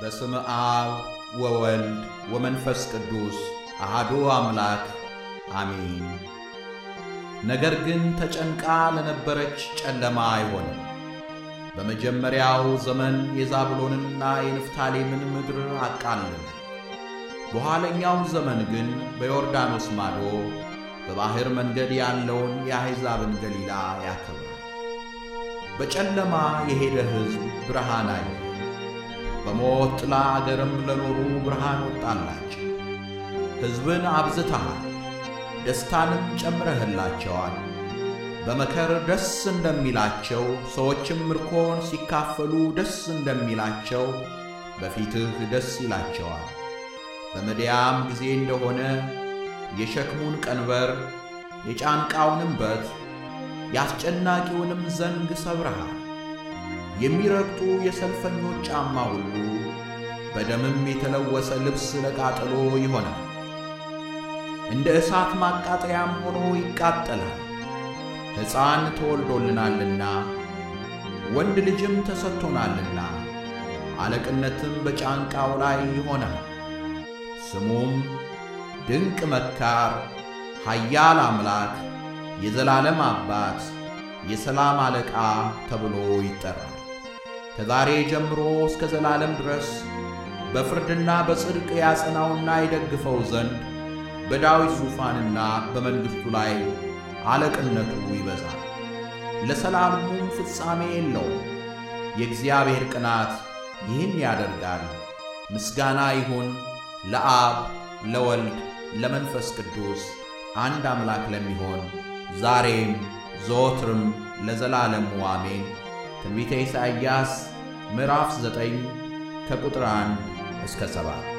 በስም አብ ወወልድ ወመንፈስ ቅዱስ አሃዱ አምላክ አሜን። ነገር ግን ተጨንቃ ለነበረች ጨለማ አይሆንም። በመጀመሪያው ዘመን የዛብሎንንና የንፍታሌምን ምድር አቃልን። በኋለኛው ዘመን ግን በዮርዳኖስ ማዶ በባሕር መንገድ ያለውን የአሕዛብን ገሊላ ያከብራል። በጨለማ የሄደ ሕዝብ ብርሃን አየ። በሞት ጥላ አገርም ለኖሩ ብርሃን ወጣላቸው። ሕዝብን አብዝተሃል፣ ደስታንም ጨምረህላቸዋል። በመከር ደስ እንደሚላቸው ሰዎችም ምርኮን ሲካፈሉ ደስ እንደሚላቸው በፊትህ ደስ ይላቸዋል። በመድያም ጊዜ እንደሆነ የሸክሙን ቀንበር የጫንቃውንም በት የአስጨናቂውንም ዘንግ ሰብረሃል። የሚረግጡ የሰልፈኞች ጫማ ሁሉ በደምም የተለወሰ ልብስ ለቃጠሎ ይሆናል። እንደ እሳት ማቃጠያም ሆኖ ይቃጠላል። ሕፃን ተወልዶልናልና ወንድ ልጅም ተሰጥቶናልና አለቅነትም በጫንቃው ላይ ይሆናል። ስሙም ድንቅ መካር፣ ኃያል አምላክ፣ የዘላለም አባት፣ የሰላም አለቃ ተብሎ ይጠራል። ከዛሬ ጀምሮ እስከ ዘላለም ድረስ በፍርድና በጽድቅ ያጸናውና ይደግፈው ዘንድ በዳዊት ዙፋንና በመንግሥቱ ላይ አለቅነቱ ይበዛል፣ ለሰላሙም ፍጻሜ የለውም። የእግዚአብሔር ቅናት ይህን ያደርጋል። ምስጋና ይሁን ለአብ ለወልድ ለመንፈስ ቅዱስ አንድ አምላክ ለሚሆን ዛሬም ዘወትርም ለዘላለሙ አሜን። ትንቢተ ኢሳይያስ ምዕራፍ 9 ከቁጥር 1 እስከ 7